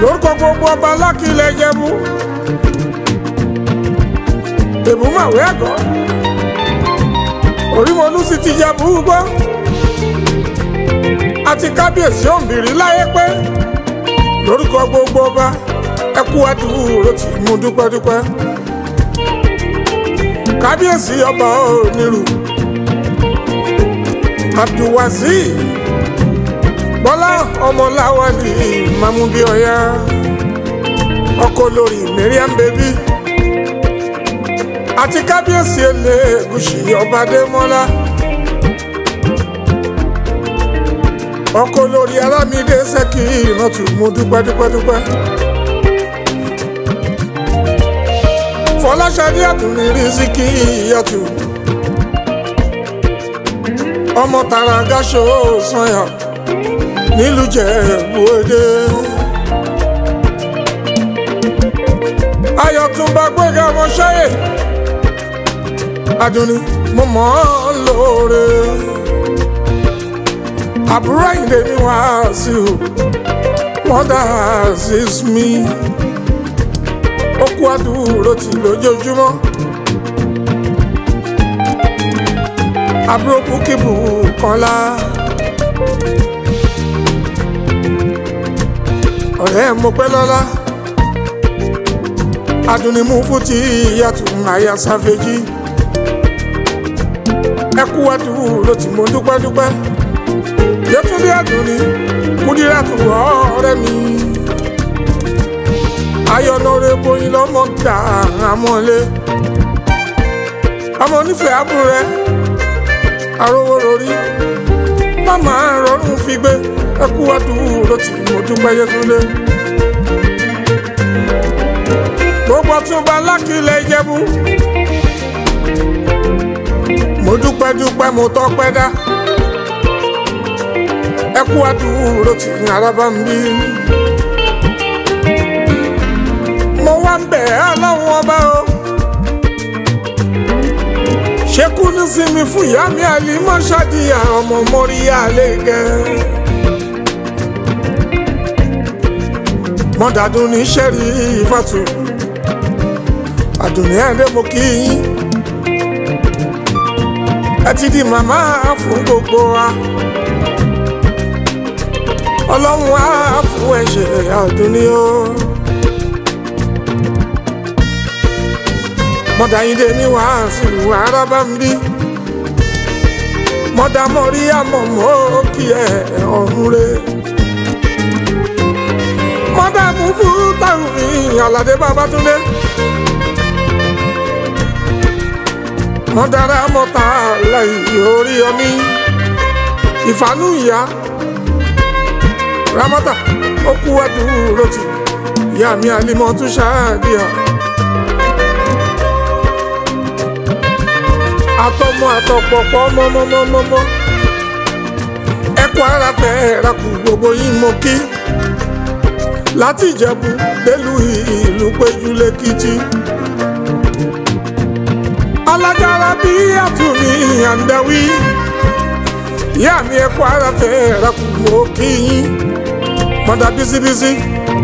lórúkọ gbogbo ọba lákìlẹ̀ jẹ́bú èbúmàwé àgọ́ orímọlú sì ti jẹ́bú gbọ́ àti kábíyèsí òǹbìrí láyé pé lórúkọ gbogbo ọba ẹkú àdúró tí mo dúpẹ́ dúpẹ́ kábíyèsí ọba onírù abdulwazeez bọ́lá ọmọláwálì mamubíọ́yá ọkọ lórí mariam baby àti kábíyèsí elégùsì ọbadémọ́lá ọkọ lórí alámídé sẹ́kì ìrántù mo dúpẹ́ dúpẹ́ dúpẹ́. fọláṣadé àtúnrí rìsíkì ìyàtù ọmọ tààrà gáṣọ sanyà nílùú Jẹ̀bú-Òde. ayọ̀túnba gbẹ̀gà ọmọṣẹ́yẹ adùnní mo mọ̀ ọ́ lóore àbúrò ìdè mi wá sí o mother is me ó kú àdúró tì lójoojúmọ́ àbúrò búkìbù kọ́lá ọ̀rẹ́ mo pẹ́ lọ́lá adùnnímú fún ti ìyàtọ̀ àyà sáfẹ́jì ẹ kú àdúró tì mo dúpẹ́ dúpẹ́ yẹtúndé àdùnní kúdíràtù ọ̀rẹ́ mi ayọ̀nàrẹ́ bóyin lọ́mọ gbà àmọ́lé ọmọ onífẹ̀ẹ́ àbúrò rẹ arówó lórí màmá rọrùn fi gbé ẹkú àdúró tí mo dúpẹ́ yẹtúndé gbogbo túnba lákìlẹ̀ ìjẹ̀bú mo dúpẹ́ dúpẹ́ mo tọ́pẹ́ dá ẹkú àdúró tí araba ń bí mo wá ń bẹ̀ ọlọ́run ọba o ṣekú ní sinmi fún ìyá mi àlímọ́ ṣàdíyà ọmọ mọ́ríyá lẹ́gẹ́ mọ́dàdún ní sẹ́rí ìfàtú àdùnní ẹ̀dẹ́ mo kí yín ẹ ti di màmá fún gbogbo wa ọlọ́run á fún ẹ̀ṣẹ̀ àdùnní o. mọ̀dà yín dé ní wàásù arábá ń bí mọ̀dà mọ̀rí àmọ̀mọ́ kí ẹ ọ̀run rẹ̀ mọ̀dà mú fún táwọn mi àlàdé Babátúndé mọ̀dàrà mọ̀tà láì orí ọmí ìfànú ìyá ramọ́tà ó kú àdúró tì ìyá mi àlímọ́ tún ṣáàdìyà. àtọmọ àtọpọpọ mọmọmọmọmọ ẹkọ ara fẹ rakù gbogbo yín mo kí láti ìjẹ̀bú délùú ìlú péjú lẹ́kìtì alájára bí àtúnmí àǹdáwí ìyá mi ẹkọ ara fẹ rakù mo kí yín mọdà bísíbísí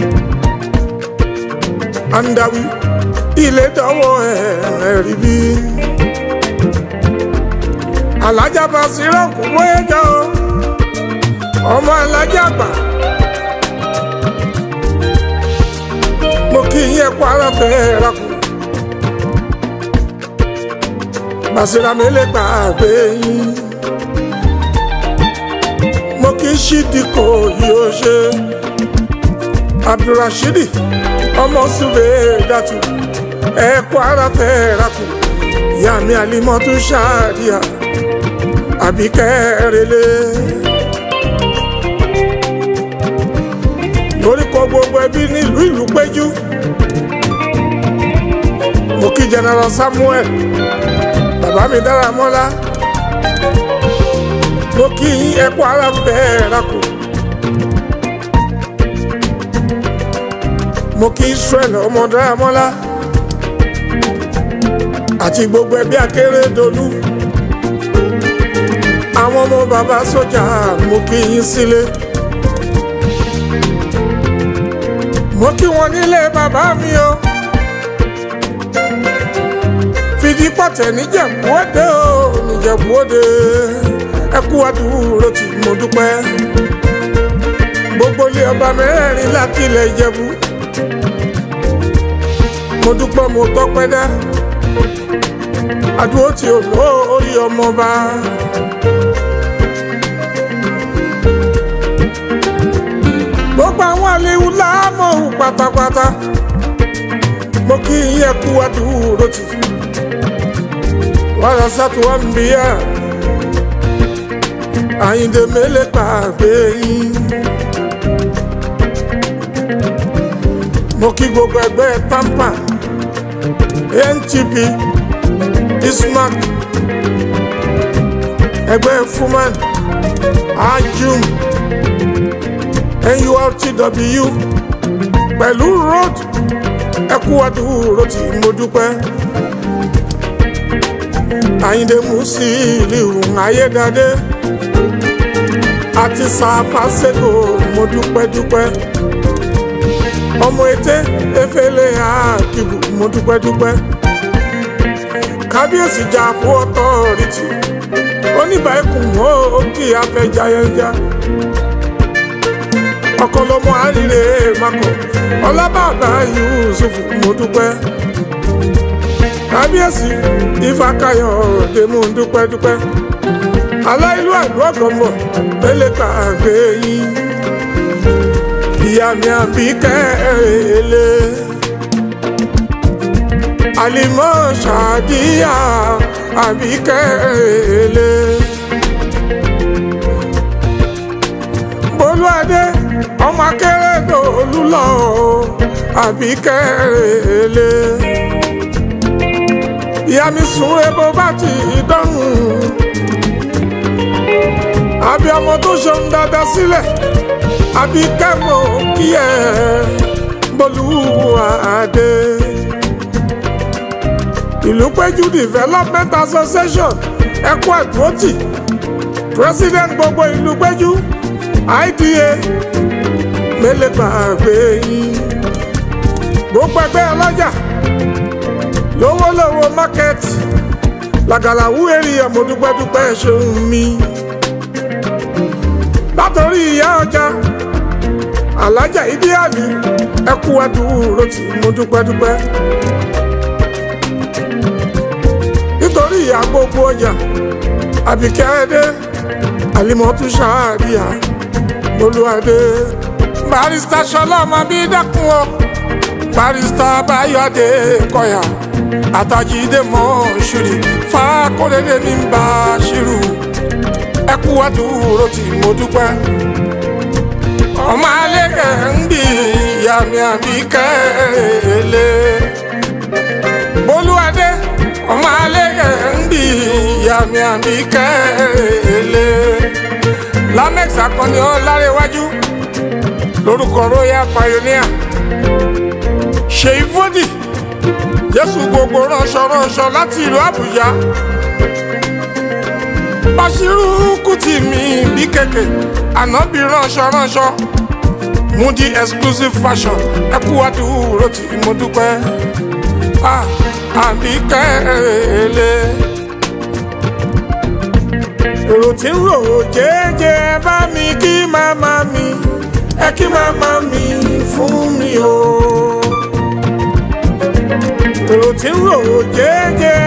àǹdáwí ilé dọwọ ẹ rí bí alájà bá sírọ̀ kú wéjọ ọmọ alájà gbà mo kí yín ẹkọ ara fẹ́ rakù bàṣírà mi lè gbà pé yín mo kí ṣídìkò yìí ó ṣe abdulrasheed ọmọ sùwé dàtú ẹkọ ara fẹ́ rakù ìyá mi àlímọ́ tún ṣáàdìyà àbí kẹrẹlẹ. lórúkọ gbogbo ẹbí nílùú ìlú péjú mo kí general samuel bàbá mi dára mọ́lá mo kí yín ẹkọ ara fẹ́ rakò mo kí israel ọmọ dára mọ́lá àti gbogbo ẹbí akérèdọ́lù àwọn ọmọ bàbá sójà mo kí yín sílé mo kí wọn nílé bàbá mi o fìdí pọ̀tẹ́ níjẹ̀bú òde o níjẹ̀bú òde ẹ kú àdúró tí mo dúpẹ́ gbogbo ilé ọba mẹ́rin láti ilẹ̀ ìjẹ̀bú mo dúpẹ́ mo tọ́pẹ́ dá àdúró tí ò lórí ọmọba. gbogbo àwọn àlewu láàmọ̀hún pátápátá mo kí yín kú àdúró tì wàrà sátú wà ń bíyà àyíǹde mélé pàgbé yín. mo kí gbogbo ẹgbẹ́ tampa ntp ismac ẹgbẹ́ fuman ajum nurtw pẹ̀lú road ẹkú àdúró tí mo dúpẹ́ àyíndé musiliu ayédáadé àti sàfàṣẹ́kọ̀ mo dúpẹ́ dúpẹ́ ọmọ ètè efele àkìbù mo dúpẹ́ dúpẹ́ kábíyèsí jà fún ọtọ́rìtì oníbàákùn ó kí afẹ́jáyẹjá ọkọlọmọ àríre makọ ọlábàbà yusuf mo dúpẹ́ kábíyèsí ifákayọ òde mo dúpẹ́ dúpẹ́ aláìlú àdúrà gọmọ mẹlẹka àgbẹ yín ìyá mi àbí kẹrẹlẹ alimọ ṣàdíyà àbí kẹrẹlẹ. bolúadé ọmọ akérèdọ́lù lọ àbí kẹrẹlẹ. ìyá mi sùn ebo bá ti dọ́rùn. àbí ọmọ tó ṣeun dáadáa sílẹ̀ àbí kẹ́mọ̀ kí ẹ bolúwadé. ìlú péjú development association ẹkú àdúrótì president gbogbo ìlú péjú ida mélé gbàgbé yín gbogbo ẹgbẹ́ ọlọ́jà lówólówó market làgàlàwú èrìyà mo dúpẹ́dúpẹ́ ṣeun mi látòrí ìyá ọjà alájà ìdíyàlì ẹkú àdúró tí mo dúpẹ́dúpẹ́ nítorí ìyá gbogbo ọjà àbíkẹ́ ẹdẹ àlìmọ́tú ṣáàríyà olùwàdé barista sọlọ́mọ bí dákun o barista bayọ̀dé kọ̀yà àtàjídé mọ́ ṣùrì fàkórèdè ní bá ṣírù ẹkú àdúró tí mo dúpẹ́ ọmọ alẹ́ ń bì ìyá mi àbí kẹ́lẹ́ olùwàdé ọmọ alẹ́ ń bì ìyá mi àbí kẹ́lẹ́ lamex akọni ọlárẹwájú lórúkọ royal pioneer ṣèyí fódì jésù gbogbo ránṣọ ránṣọ láti ìlú àbújá bashiru kùtì mi bí kẹkẹ ànábì ránṣọ ránṣọ mudi exclusive fashion ẹkú àdúró tí mo dúpẹ́ àbí kẹ́lẹ́ èrò tí ń rò jẹ́jẹ́ bá mi kí màmá mi ẹ kí màmá mi fún mi o. èrò tí ń rò jẹ́jẹ́